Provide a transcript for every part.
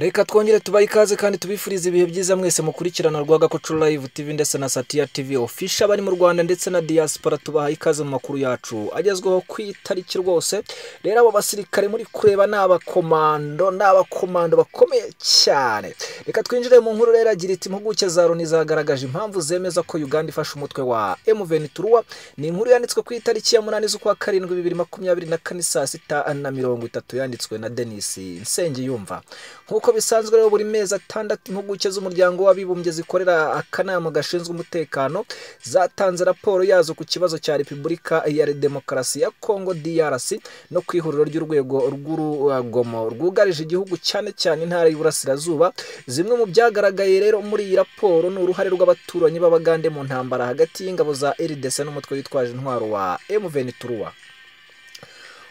reka twongere tubahe ikaze kandi tubifurize ibihe byiza mwese mukurikirana Rwagakoco Live TV ndetse na Satya TV official bari mu Rwanda ndetse na diaspora tubahaye ikaze mu makuru yacu agezweho ku itariki rwose rero abo basirikare muri kureba ni abakomando ni abakomando bakomeye cyane reka twinjire mu nkuru rero agira iti impuguke za Loni zagaragaje impamvu zemeza ko Uganda ifashe umutwe wa M23 ni inkuru yanditswe ku itariki ya munani z'ukwa karindwi bibiri makumyabiri na kane saa sita na mirongo itatu yanditswe na Denis Nsengiyumva nk'uko bisanzwe rero buri mezi atandatu impuguke z'umuryango w'abibumbye zikorera akanama gashinzwe umutekano zatanze raporo yazo ku kibazo cya repubulika ya demokarasi ya congo drc no ku ihuriro ry'urwego rw'urugomo rwugarije igihugu cyane cyane intara y'uburasirazuba zimwe mu byagaragaye rero muri iyi raporo ni uruhare rw'abaturanyi b'abagande mu ntambara hagati y'ingabo za rdc n'umutwe witwaje intwaro wa mvenituruwa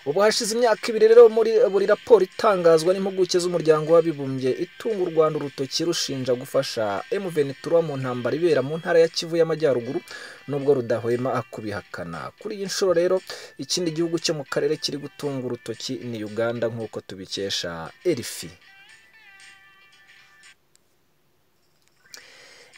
ubu hashize imyaka ibiri rero muri buri raporo itangazwa n'impuguke z'umuryango w'abibumbye itunga u rwanda urutoki rushinja gufasha mvenituruwa mu ntambara ibera mu ntara ya kivu y'amajyaruguru nubwo rudahwema kubihakana kuri iyi nshuro rero ikindi gihugu cyo mu karere kiri gutunga urutoki ni uganda nk'uko tubikesha erifi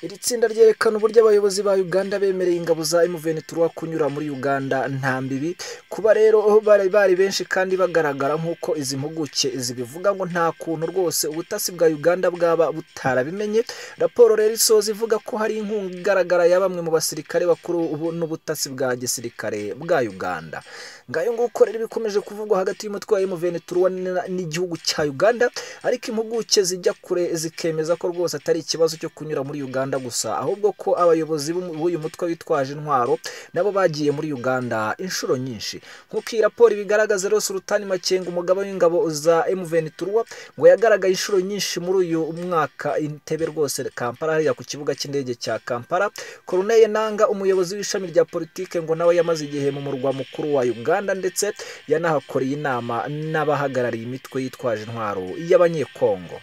iri tsinda ryerekana uburyo abayobozi ba uganda bemereye ingabo za mventura kunyura muri uganda nta mbibi kuba rero bari bari benshi kandi bagaragara nk'uko izi mpuguke zibivuga ngo nta kuntu rwose ubutasi bwa uganda bwaba butarabimenye raporo rero isoza ivuga ko hari inkunga igaragara ya bamwe mu basirikare bakuru n'ubutasi bwa gisirikare bwa uganda ngayo nguko rero bikomeje kuvugwa hagati y'umutwe wa mventura n'igihugu cya uganda ariko impuguke zijya kure zikemeza ko rwose atari ikibazo cyo kunyura muri uganda gusa ahubwo ko abayobozi b'uyu mutwe witwaje intwaro nabo bagiye muri uganda inshuro nyinshi nk'uko iyi raporo ibigaragaza rwose urutani makenga umugabo w'ingabo za mvenituruwa ngo yagaragaye inshuro nyinshi muri uyu mwaka intebe rwose kampala hariya ku kibuga cy'indege cya kampala koruneye nanga umuyobozi w'ishami rya politike ngo nawe yamaze igihe mu murwa mukuru wa uganda ndetse yanahakoreye inama n'abahagarariye imitwe yitwaje intwaro y'abanyekongo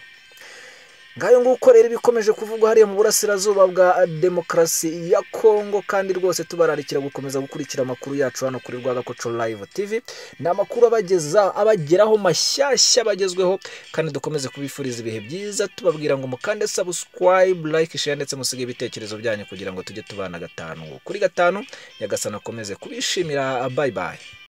ngayo nguko rero bikomeje kuvugwa hariya mu burasirazuba bwa demokarasi ya kongo kandi rwose tubararikira gukomeza gukurikira amakuru yacu hano kuri rwagakoco live tv ni amakuru abageza abageraho mashyashya bagezweho kandi dukomeze kubifuriza ibihe byiza tubabwira ngo mukande subscribe like share ndetse musige ibitekerezo byanyu kugira ngo tujye tubana gatanu kuri gatanu nyagasana akomeze kubishimira bye bye